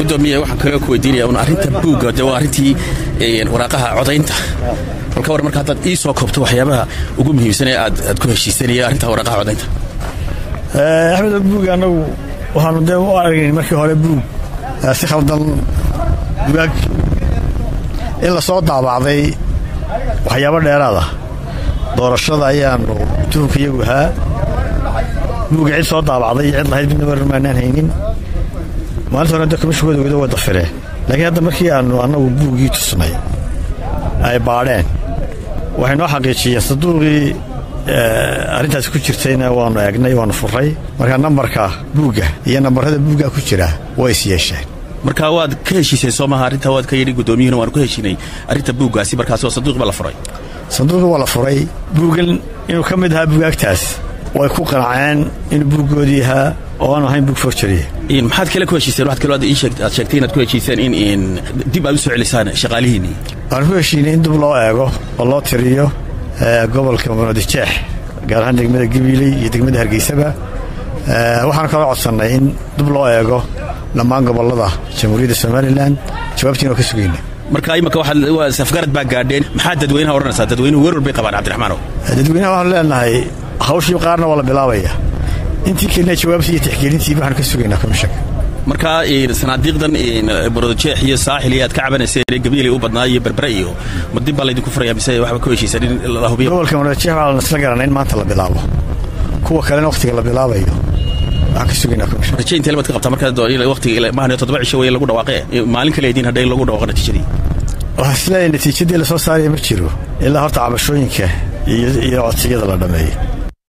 gudoomiye waxaan kaloo ku weydiinaya un arrinta buugga de waa arrintii waraaqaha codaynta balka war marka haddaad ii soo koobto waxyaabaha ugu muhiimsan ee aad aad ku heshiisanaya arrinta waraaqaha codaynta axmed buug annagu waxaanu dee u aragnayn markii hore buug si khaldan bugaag in la soo daabacday waxyaabo dheeraada doorashada ayaanu tuhunka iyagu ahaa buugga cid soo daabacday iyo cid lahayd midna warar maanaan haynin maalinta hore de komishinkooda wada wada fireen laakiin hadda markii aanu annagu buuggii tusnay ay baadheen waxay noo xaqiijiyeen saduuqii arrintaasi ku jirtayna waannu eegnay waannu furray marka nambarka buugga iyo nambarrada buuggaa ku jira way is yeesheen marka waad ka heshiiseen soo maha arrintaa waad ka yidhi guddoomiyuhuna waanu ka heshiinay arrinta buuggaasi markaasoo sanduuq baa la furay sanduuqii waa la furay buuggan inuu ka mid ahaa bugaagtaas way ku qanaceen inuu buuggoodii ahaa oo aanu ahayn buug forjariya maxaad kale ku heshiiseen waxaad kaloo aad sheegtay inaad ku heshiiseen in dib aad u soo celisaan shaqaalihiinnii waxaan ku heshiinay in dib loo eego oo loo tiriyo gobolka muqadijeex gaar ahaan degmada gabiiley iyo degmada hargeysaba waxaan kaloo codsannay in dib loo eego dhammaan gobollada jamhuuriyadda somalilan jawaabtiina waa ka sugayna marka imaka safgarad baa gaadheen maxaa dadweynaha odhanaysaa dadweynuhu werwar bay qabaan cabdiraxmaanow dadweynaha waxaanu leenahay hawshii qaarna waa la bilaabaya intii kelina jawaabtii iyo tixgelintii waxaanu ka sugaynaa komishanka marka sanaadiiqdan barodojeex iyo saaxil iyo aad ka cabanayseen gabiilay u badnaa iyo berbere iyo ma dib baa laydinku furaya mise waxba ku heshiisan in la hubiyo gobolka barodojeex waxaa isla garanay in maanta la bilaabo kuwa kalena wakhtiga la bilaabayo waxaan ka sugaynaa komishanka raje intee baad ka qabtaa marka waqtiga maahan toddoba cisho weye lagu dhawaaqee maalin kale idiin hadhay lagu dhawaaqo natiijadii waxaan isleeyahay natiijadii la soo saaraya ma jiro ilaa horta cabashooyinka iyo codsiyada la dhammeeyo